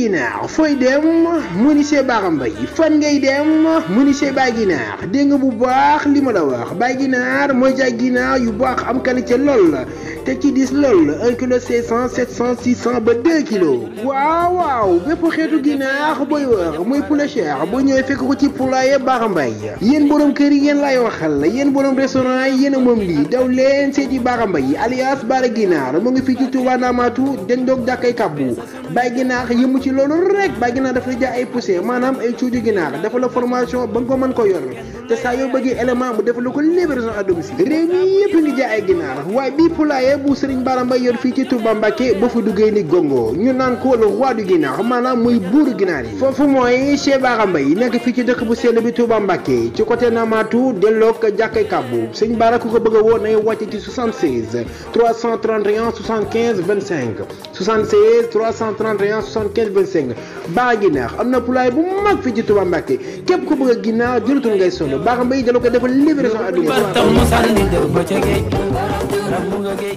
ginaar fooy dem mu ni see Bara Mbaye fan ngay dem mu ni see Baye Ginaar dégg nga bu baax li ma la wax Baye Ginaar mooy jaay ginaar yu baax am qualité lool la te ci dis lool un kilo cinq cent sept cent six cent ba deux kilos waaw waaw bépp xeetu ginaar booy wër muy poulet cher boo ñëwee fekk ko ci poulailler Bara Mbaye yéen borom kër yi yéen laay waxal yéen borom restaurant yi yéen a moom lii daw leen seeti Bara Mbaye alias Bara Ginaar mu ngi fii ci Touba Ndamatou den doog jàkkay kabbu Baye Ginaar yëmu ci loolu rek Baye Ginaar dafa la jaay ay poussé maanaam ay cuuju ginaar dafa la formation ba nga ko mën ko yor te saa yoo bëggee élément mu dafa la ko livraison à domicile réew mi yëpp ngi jaay ay ginaar waaye bii poulailler bu Serigne Bara Mbaye yor fii ci Touba Mbacké ba fa duggee ni gongo ñu naan ko le roi du ginaar maanaam muy buuru ginaar yi foofu mooy chez Bara Mbaye nekk fii ci dëkk bu sell bi Touba Mbacké ci côté Namatou delloog jàkkay kabbu sëñ Bara ku ko bëgg a woo nay wàcce ci 76 331 75 25 76 331 75 25 Bara Ginaar am na poulailler bu mag fii ci Touba Mbacké képp ku bëgg a ginaar jëlatul ngay sonn Bara Mbaye dala ko defal livraison à domicile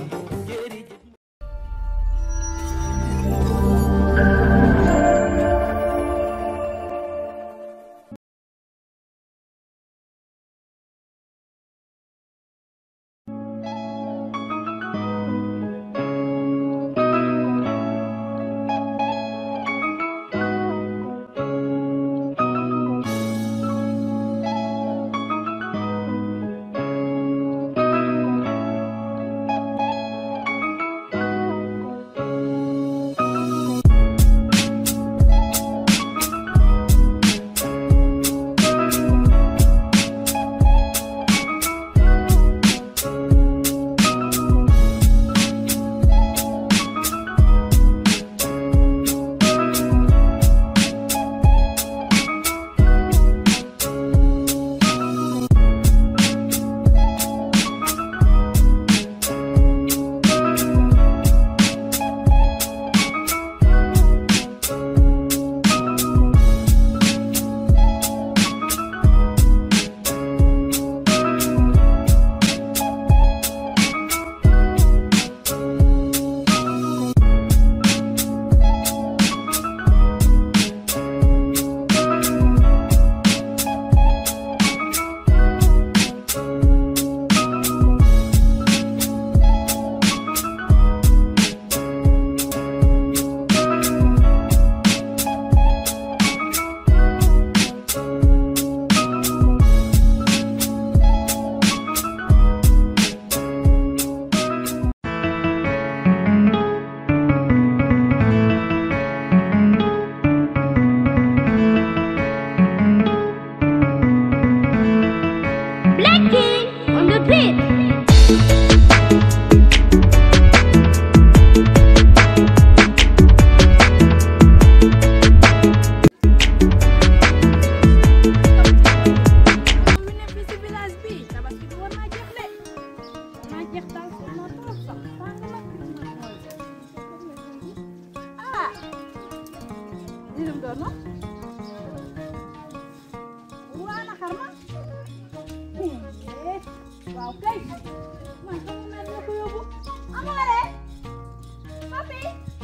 waaw kay man xam naa ne ko yóbbu amoore papi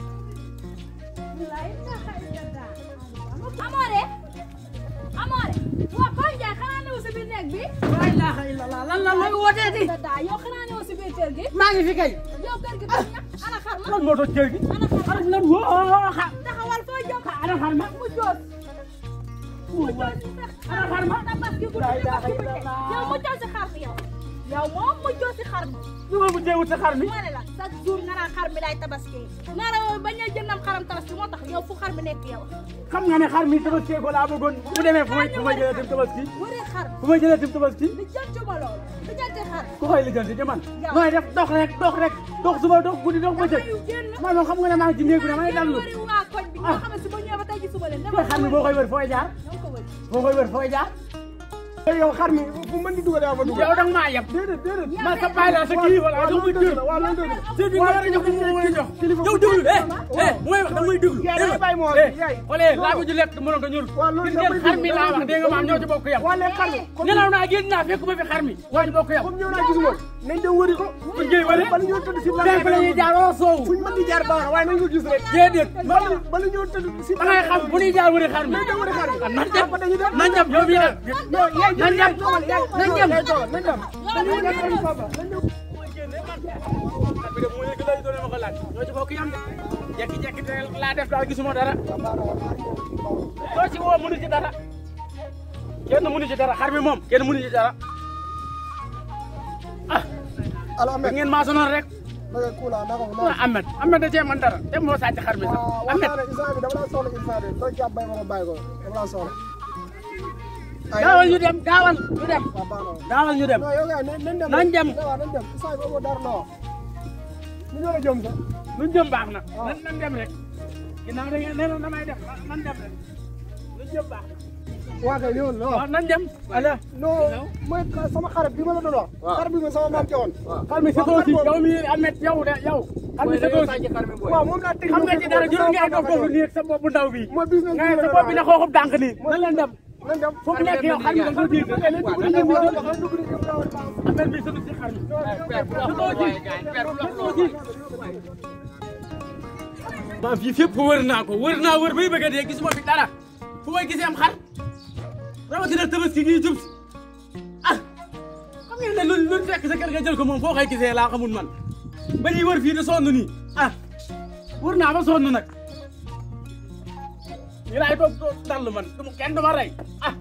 lay taxay dada amoore amoore waa Pape Ndiaye xanaa newu si biir néeg bi laa ilaaha illallah lan la looy wooteeti dada yow xanaa newu si biir kër gi maa ngi fi kay yow kër gi dañ ña ana xar ma lan moo toj kër gi ana xar ma xarit lan woo xa taxawal foo jëm ana xar ma mu joos mu joos ana xar ma tabaski bu laa ilaaha tabaski bu illallah. yow mu joos si xar mi yow yow moom mu joos si xar mi lu ma mujjee wut sa xar mi ma ne la chaque jour nga naan xar mi lay tabaski nga ne bañ a jëndam xaram tabaski moo tax yow fu xar mi nekk yow xam nga ne xar mi tabaski ko laa bëggoon bu demee fu may fu may jëlee tim tabaski wëree xar fu may jëlee tim tabaski li jëntuma loolu li jënte xar ku koy lijjanti ci man Yow. nooy def dox rek dox rek dox suba dox guddi dox bëccëg yu génn man moom xam nga ne maa ngi ci néeg bi damay dallu wëri waa koñ bi ñoo xam ne si ba ñëwee ba tey ji suba leen te xar mi boo koy wër fooy jaar ñoo ko wëri boo koy wër fooy jaar yow xar mi fu mën di dugal yaa fa dugal. yow danga maa yeb déedéet déedéet. man sa baay la sa kilifa la waaw jox ma loolu dëgg cër la waaw loolu dëgg la. cër bi nga war a jox ko mu war a jox kilifa yow déglu eh eh bu may wax da ngay déglu Yaay, dégg yaay bàyyi ma wax, nga eh yaay. xoolee laa ko ju lekk mënoon ko ñuul waaw loolu gis damay ngeen xar mi déglu, laa damay wax dégg nga maam déglu. ñoo ci bokk yam waa léegi xar mi. comme nelaw naa génn naa fekk ma fi xar mi ñoo ci bokk yam comme ñëw naa gisuma. nañ dem wëri ko. Fuñ koy wëri? bala ñoo tëdd si lan Fekk la ñuy jaar wala soowu. fuñ mën di jaar baax na waaye nañ ko gis rek. déedéet. bala bala ñoo tëdd si. da ngay xam bu ñuy jaar wëri xar mi. nañ dem wëri xar mi. ah nañ dem Papa dañuy dem. nañ dem yow mii dem. non yaay nañ dem toogal yaay nañ dem. yaay toogal nañ dem. dañuy dem wëri papa nañ dem. ñoo ci bokk yam de jekki-jekki te laa def daal gisuma dara doo ci woo mënu ci dara kenn mënu ci dara xar mi moom kenn mënu ci dara ah Allo da Ahmed. ngeen maa sonal rek naka kuula naka ko ah Ahmed Ahmed da cee man dara te moo sàcc xar mi sax waaw Ahmed waxtaan rek instant bi dama la soxla instant bi doo jàpp bay ma ma bàyyi ko dama la soxla. ay gaawal ñu dem gaawal ñu dem waaw baax na. gaawal ñu dem non yow kay nañ nañ dem. Nañ dem. waaw nañ dem instant bi amoo dara la wax. ñu ñoo la jëm sax. luñ jëm baax na nan nan dem rek ginnaaw da ngeen nee na damay dem nan dem rek luñ jëm baax na waa kay ñëwoon la waaw wax. nan dem ala non mooy sama xarit bi ma la doon wax. xarit bi ma sama maam joxoon. xar mi sa doosi yow mi Ahmed yow de yow xar mi sa doosi waaw moom laa teg xam nga ci dara jël nga doon foofu nii ak sa bopp bu ndaw bi mooy business nga sa bopp bi na xooxub dànk nii nan leen dem nañ dem. fu mu nekk yow xar mi da nga ko diir nañ dugg di ñëw wala nañ dugg di ñëw wala. affaire bi sa si xar mi maa fii fépp wër naa ko wër naa wër bay bëgg a dee gisuma fi dara fu may gisee am xar rawatina tabaski gi jub si ah xam ngeen ne lu lu fekk sa kër nga jël ko moom foo koy gisee laa xamul man ba ñuy wër fii de sonn nii ah wër naa ba sonn nag ñu laay toog toog dall man du ma kenn du ma rey ah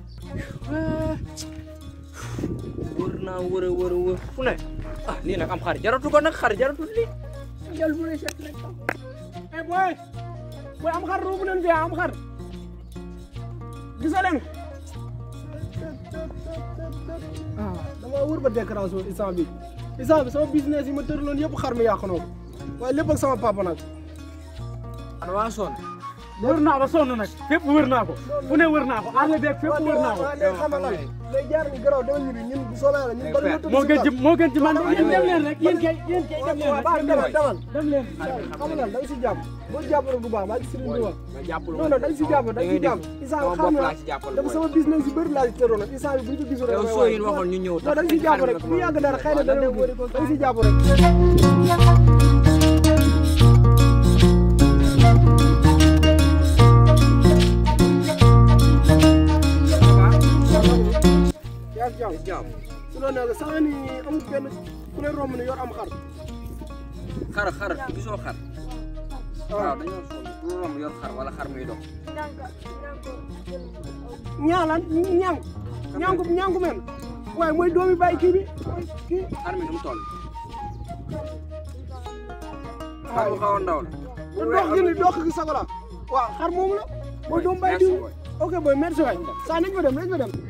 wër naa wër a wër a wër fu ne ah lii nag am xar jaratu ko nag xar jaratu lii jël bu ne set rek eh booy booy am xar ruubu leen fi am xar gisoo leen ah dama wër ba décoration instant bi instant bi sama business yi ma tëraloon yëpp xar mi yàq na ko waaye lépp ak sama papa nag ana waa sonn wër naa ba sonn nag fépp wër naa ko fu ne wër naa ko àll beeg fépp wër naa ko waaw léegi xam nga lan léegi jaar ni garaw demal ñu bi ñun bu soobee yàlla ñun bala ñoo tëdd moo si gën kar. ci moo gën ci man yéen dem leen rek yéen kay yéen kay dem leen waaw baax rek demal demal dem leen xam nga lan da nga si jàpp boo jàpp rek du baax maa ngi si Serigne Touba nga jàppul non non da nga si jàpp da nga si jàpp instant sama xam bopp nga laa si jàppal dama mooy. sama business yu bëri laa si tëroon nag instant bi bu ñu ko gisul rek yow damay soo waay. yin waxoon ñu ñëw non da nga si jàpp rek bu yàgg dara xëy na dana da nga si jàpp rek yaa ngi jàmm jàmm su doon ne sax ni amul benn ku leen romb ne yor am xar xar xar gisoo xar waaw dañoo sonn du romb yor xar wala xar muy dox ñaalan ñang ñangu ñangu men waaye mooy doomi bàyyi kii bi mooy kii xar mi nu mu toll xar bu xaw a ndaw la te dox gi ni dox gi sago la waaw xar moomu la mooy doomu bàyyi diw boy. ok boy merci waay saa nañ fa dem nañ fa dem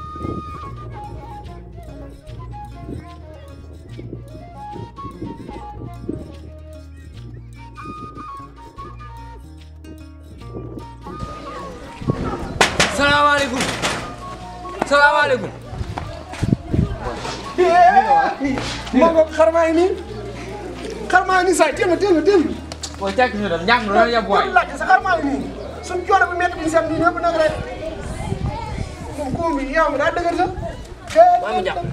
salaamaaleykum salaamaaleykum moo ko xar maa ngi nii xar maa ngi nii saa téel ma téel ma téel ma booy tekki ñu dem njàng loolu yab waay laaj sa xar maa ngi nii suñ coono bi métti bi seet bi ñëpp nag rek moom kuum bi yow daa dëgër sa maa ngi jàpp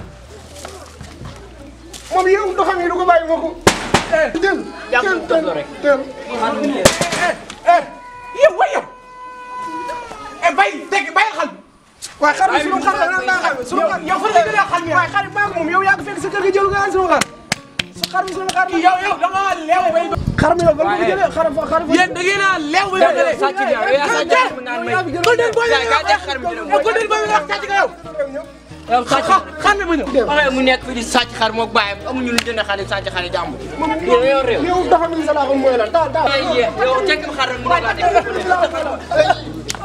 moom yow doxam yi du ko bàyyi moo ko téel jàpp téel toog rek. téel xar mi ne yow way yow e bay dégg bàyyi xal waaye xar bi sunu xar la nan laa xam sunu xar yow fan la jëlee xal mi waaye xar bi maag moom yow yaa ko fekk sa kër ga jël nga sunu xar su xar bi sunu xar la yow yow da nga leew bay xar mi yow fan nga ko jëlee xar fa xar fa yéen da ngeen a leew bay yow jëlee sàcc nga yow yaa sàcc xar mi naan may Golden boy gaa gaa jeex xar mi dina yow Golden boy wax sàcc nga yow yow sàcc xar mi ma ñëw waxee mu nekk fi di sàcc xar moog bàyyam amuñu lu jënd xar yi sàcc xar yi jàmm yow yow réew yow doxam yi sa laa xam mooy lan daal daal ay yee yow tekki xar rek mu ne laa teg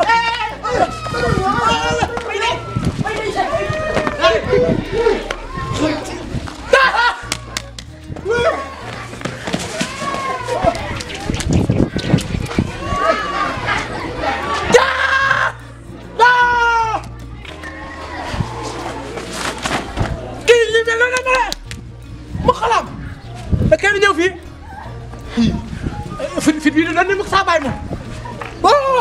kii li mel noonu la mu xalaam da kenn ñëw fii fit fit bii dañ ne mu saa bàyyi moom boo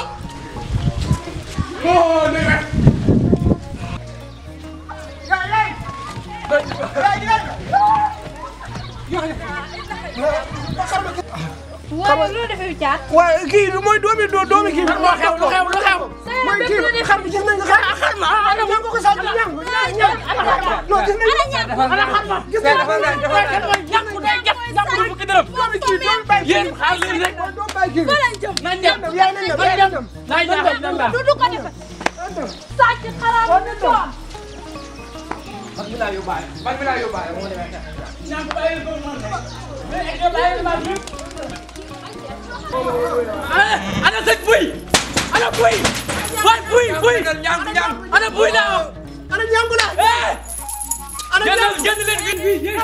boo ne wet yaay yaay yaay yaay waaye loo defee caat. waaye kii lu mooy doomi doo doomi kii lan moo xew lu xew lu xew mooy kii xar bi gis nañ ko xar xar ma ah ñam ko ko sax ñam ñam ñam non gis nañ ko ana xam ma gis nañ ko waaye kan mooy ñàkk day jàpp jàpp du fukki dërëm doomi kii doomi bay yéen xaar leen rek doomi bay kii nañ dem yaay nañ dem yaay nañ dem nañ dem nañ dem du du ko defee. sàcc xalaat mu doon. man mi laa yóbbaale man mi laa yóbbaale moo demee xeex. ñàkk bàyyi ko man mais ek bàyyi ma bi ana ana sëñ buy ana buy waay buy buy ñam ñam ana buy la ana ñangu la eh ana génn génn leen ngeen fii yéen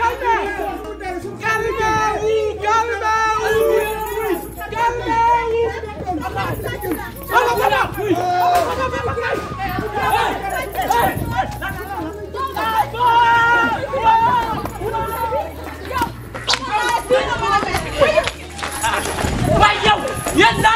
waay yow yéen daal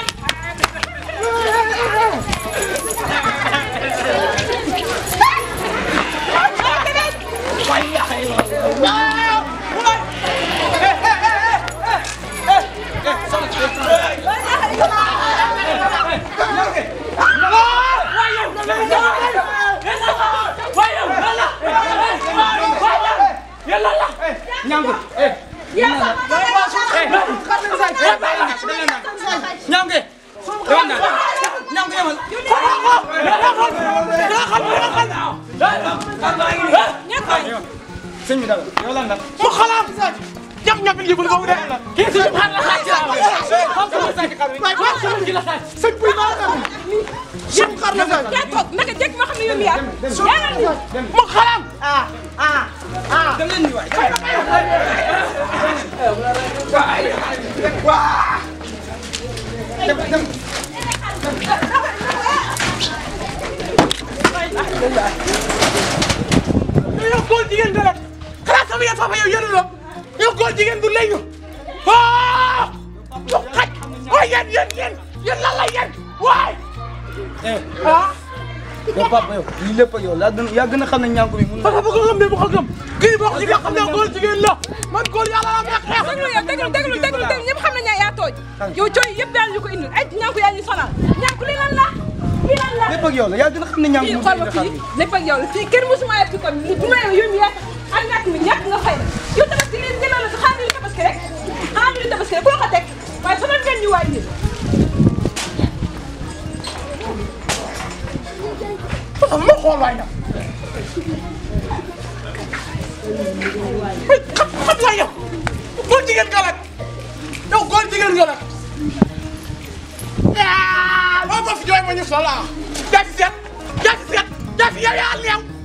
waay yow waay yow lan la waay yow yéen lan la ñam eh ñam ñam ke demal naa ñam ke yamal sëñ bi dala yow lan la mu xalaat jam ñam bi yëgul boobu de kii suñu xar la xaaj la xam sama sàcc xar bi waay waay sama gi la xaaj sëñ buy maa la sëñ xar la fay yaa toog naka jekk ma xam ne yow yaa yaa mu xalaat dem leen ni waay yow góor jigéen nga rek xalaat sama yëf papa yow yëru la yow góor jigéen du lay ñu ah lu xaj waaye yéen yéen yéen yéen lan la yéen waay ah yow papa yow lii lépp ak yow yaa gën yaa gën a xam ne ñànku bi mun na papa bu ko gëm de bu ko gëm kii bokk ci nga xam ne góor jigéen la man góor yàlla la may xeex déglu yow déglu déglu déglu déglu ñëpp xam nañ ne yaa tooj yow cooy yëpp daal ñu ko indil ay ñànku yaa ñu sonal ñànku li lan la lii lan la lépp ak yow la yaa gën a xam ne ñànku fii mun xool na ma xar fii bi lépp ak yow la fii kenn musuma yegg ci kon bu ma yow yow mi yaa ak ñàkk mi ñàkk nga fay la yow tabaski leen jëlal la xaar ñu tabaski rek xaar ñu tabaski rek ku la ko teg waaye sonal ngeen ñu waay yéen papa ma xool waay nag xam xam waay yow góor jigéen nga rek yow góor jigéen nga rek ah boo ko fi jooy ma ñu sola jafi seet jafi seet jafi yow yaa leew